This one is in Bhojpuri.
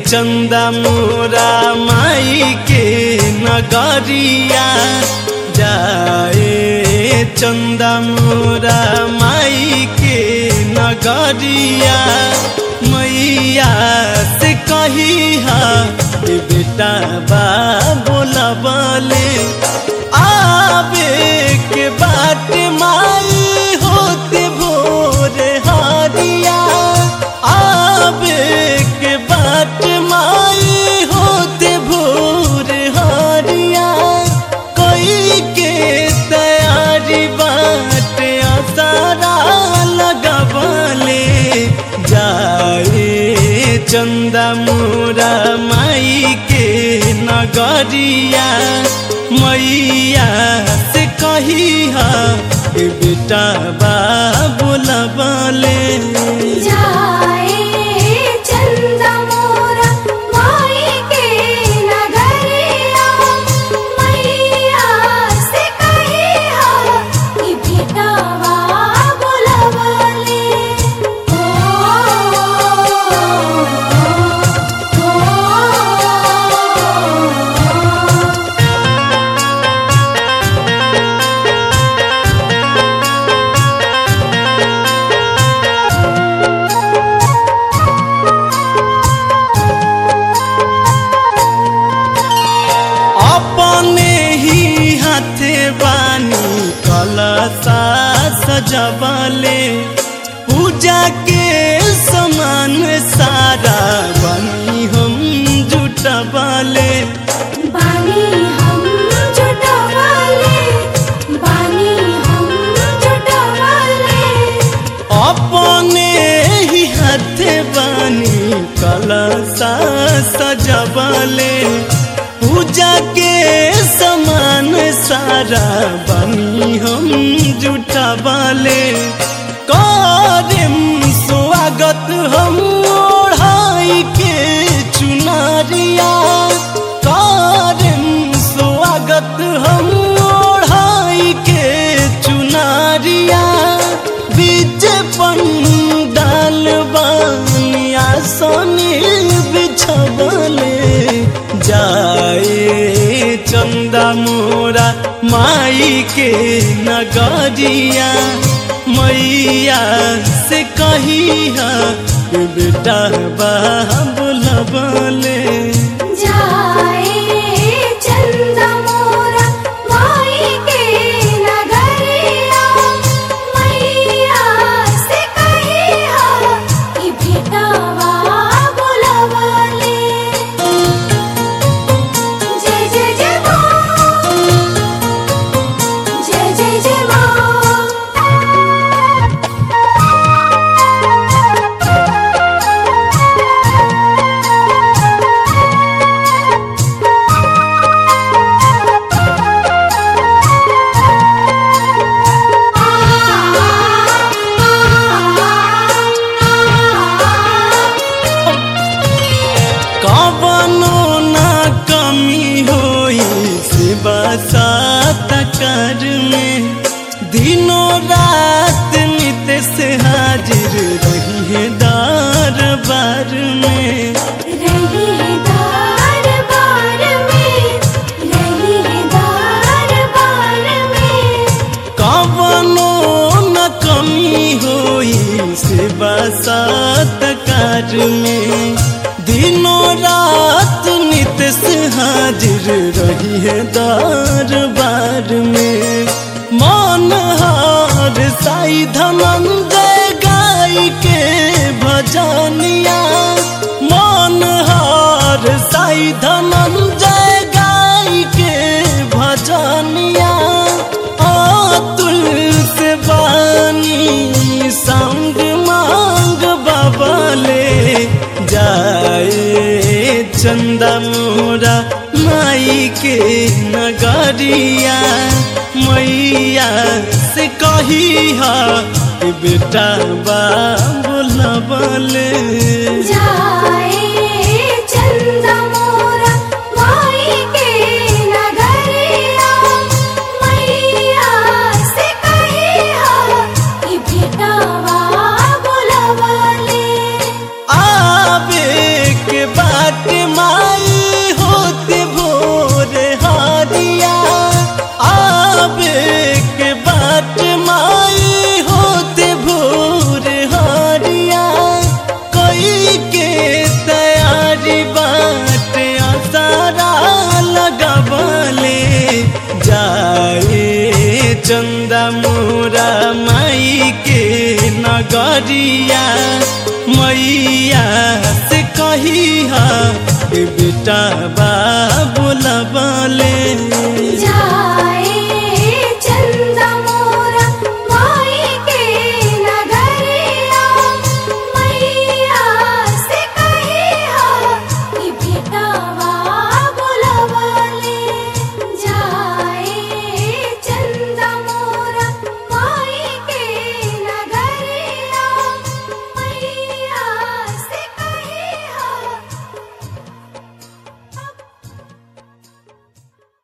चंदा मोरा माई के नगरिया जाए चंदा मोरा माई के नगरिया मैया से कही हा ए बेटा बा बोला बोले आवे के बाट माई होते भोर हारिया आवे के बाट माई होते भोर हारिया कोई के तैयारी बाट आसारा लगबले जाए चंदा मोरा माई के नगरिया मैया से कही हा ए बेटा बा बोलबले जाए चंदा मोरा माई के नगरिया मैया से कही हा कि बेटावा बोलबले ओ ओ अपने ही हाथे बानी कलसा सजबले पूजा के समान सारा बनी हम जुटबले बानी हम जुटवाले बानी हम जुटवाले अपने ही हाथे बानी कलसा सजबले पूजा के समान सारा बनी हम जुटबले करम स्वागत हम ओढ़ाई के चुनरिया करम स्वागत हम ओढ़ाई के चुनरिया बीच पंडाल बनिया सोनी बिछबले जाए चंदा मोरा माई के नगरिया मैया से कही हा ए बेटा बा बोलबले जाए चंदा मोरा माई के नगरिया मैया से कही हा कि बेटावा बोलबले जय जय जय माँ जय जय जय माँ कवनो ना कमी होई सेवा सात कर में दिनों रात नित से हाजिर रही है दरबार में रहीदार बार में रहीदार बार में कवनो न कमी होई सेवा सात कार में दिनों रात नित से हाजिर रही है दरबार में मन हार साई धनंजय गाय के भजनिया मन हार साई धनंजय गाय के भजनिया अतुल से बानी संग मांग बबले जाए चंदा मोरा माई के नगरिया मैया से कही हा ए बेटा बा बोलबले जाए चंदा मोरा माई के नगरिया मैया से कही हा कि बेटावा बोलबले आवे के बाट नगरिया मैया से कही बेटा बा बोलबले जाए